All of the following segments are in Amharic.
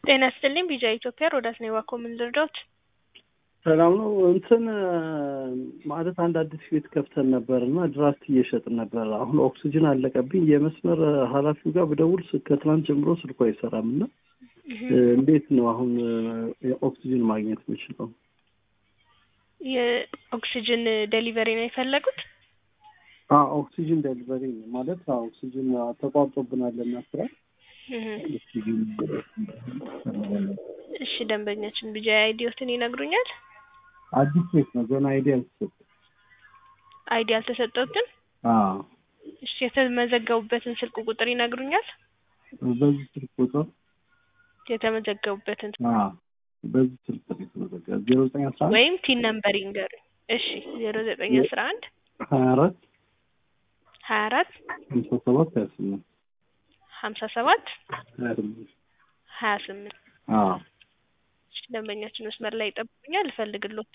ጤና ይስጥልኝ ቢጃ ኢትዮጵያ ሮዳስ ነኝ እባክዎ ምን ልርዳዎት? ሰላም ነው። እንትን ማለት አንድ አዲስ ቤት ከፍተን ነበር እና ድራፍት እየሸጥን ነበር። አሁን ኦክሲጅን አለቀብኝ። የመስመር ኃላፊው ጋር ብደውል ከትናንት ጀምሮ ስልኩ አይሰራም እና እንዴት ነው አሁን ኦክሲጅን ማግኘት የምችለው? የኦክሲጅን ዴሊቨሪ ነው የፈለጉት? ኦክሲጅን ዴሊቨሪ ማለት ኦክሲጅን ተቋርጦብናል እና ስራ እሺ ደንበኛችን ቢጃ አይዲዎትን ይነግሩኛል? አዲስ ቤት ነው ገና አይዲ አልተሰጠም። አይዲ አልተሰጠውትም? እሺ የተመዘገቡበትን ስልክ ቁጥር ይነግሩኛል? በዚህ ስልክ ቁጥር የተመዘገቡበትን በዚህ ስልክ ቁጥር የተመዘገበ ዜሮ ዘጠኝ አስራ አንድ ወይም ቲን ነምበር ይንገሩኝ። እሺ ዜሮ ዘጠኝ አስራ አንድ ሀያ አራት ሀያ አራት ሀምሳ ሰባት ሀያ ስምንት ሀምሳ ሰባት ሀያ ስምንት ሀያ ስምንት አዎ እሺ ደንበኛችን መስመር ላይ ይጠብቁኛል፣ እፈልግሎት።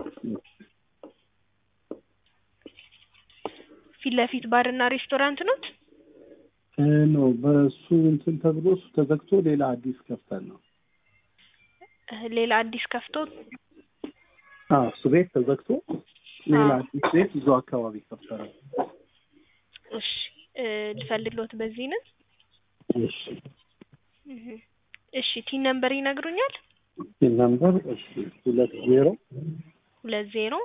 ፊት ለፊት ባርና ሬስቶራንት ኖት? ነው በእሱ እንትን ተብሎ እሱ ተዘግቶ ሌላ አዲስ ከፍተን ነው። ሌላ አዲስ ከፍቶ አዎ እሱ ቤት ተዘግቶ ሌላ አዲስ ቤት እዙ አካባቢ ከፍተናል። እሺ ልፈልግሎት በዚህ ነን። እሺ እሺ ቲን ነምበር ይነግሩኛል? ቲን ነምበር እሺ ሁለት ዜሮ ሁለት ዜሮ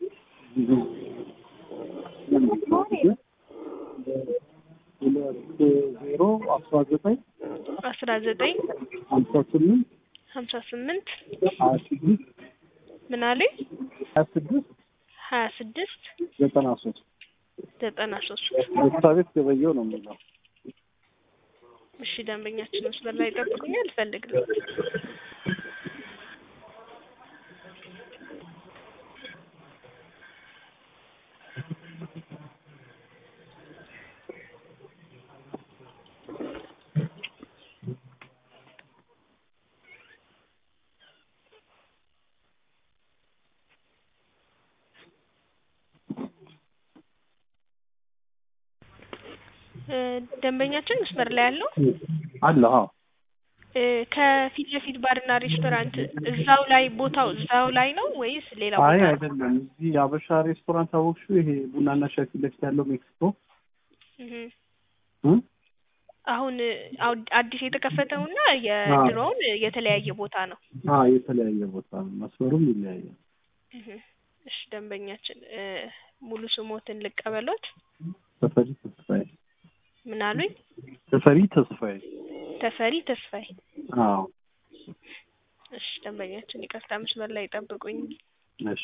ሁለት ዜሮ አስራ ዘጠኝ አስራ ዘጠኝ ሀምሳ ስምንት ሀምሳ ስምንት ሀያ ስድስት ምን አሉኝ? ሀያ ስድስት ሀያ ስድስት ዘጠና ሶስት ዘጠና ሶስት መስሪያ ቤት ገበየው ነው የሚለው። እሺ ደንበኛችን መስመር ላይ ይጠብቁኛል፣ እፈልግሎት። ደንበኛችን መስመር ላይ ያለው አለ አዎ ከፊት ለፊት ባርና ሬስቶራንት እዛው ላይ ቦታው እዛው ላይ ነው ወይስ ሌላ አይ ቦታ? አይደለም። እዚህ የአበሻ ሬስቶራንት አወቅሽው? ይሄ ቡናና ሻይ ፊት ለፊት ያለው ሜክሲኮ እህ እ አሁን አው- አዲስ የተከፈተውና የድሮውን የተለያየ ቦታ ነው። አ የተለያየ ቦታ ነው። መስመሩም ይለያያል። እህ እሺ ደንበኛችን እ ሙሉ ስሞትን ልቀበሎት? ተፈሪ ተስፋዬ ምን አሉኝ? ተፈሪ ተስፋዬ። ተፈሪ ተስፋዬ። አዎ እሺ ደንበኛችን ይቅርታ መስመር ላይ ጠብቁኝ። እሺ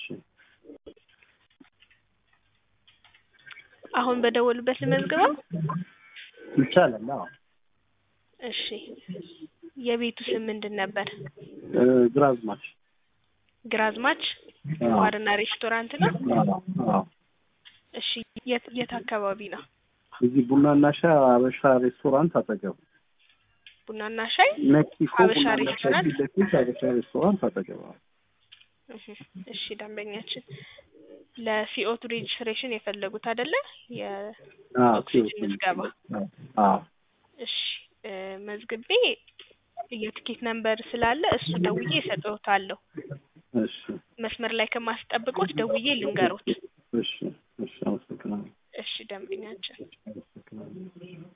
አሁን በደወሉበት ልመዝግበው? ይቻላል። አዎ እሺ የቤቱ ስም ምንድን ነበር? እ ግራዝማች ግራዝማች አዎ ባርና ሬስቶራንት ነው? አዎ አዎ እሺ የት የት አካባቢ ነው? እዚህ ቡናና ሻይ አበሻ ሬስቶራንት አጠገብ ቡናና ሻይ ሜክሲኮ አበሻ ቡናና ሻይ ሬስቶራንት? ፊት ለፊት አበሻ ሬስቶራንት አጠገብ አዎ። እህ እሺ ደንበኛችን ለሲኦቱ ሬጅስትሬሽን የፈለጉት አይደለ? አዎ የኦክሲጅን ምዝገባ። አዎ እሺ እ መዝግቤ የትኬት ነምበር ስላለ እሱ ደውዬ እሰጥዎታለሁ። እሺ መስመር ላይ ከማስጠብቆት ደውዬ ልንገሮት። እሺ እሺ አመሰግናለሁ። እሺ ደንበኛችን አመሰግናለሁ።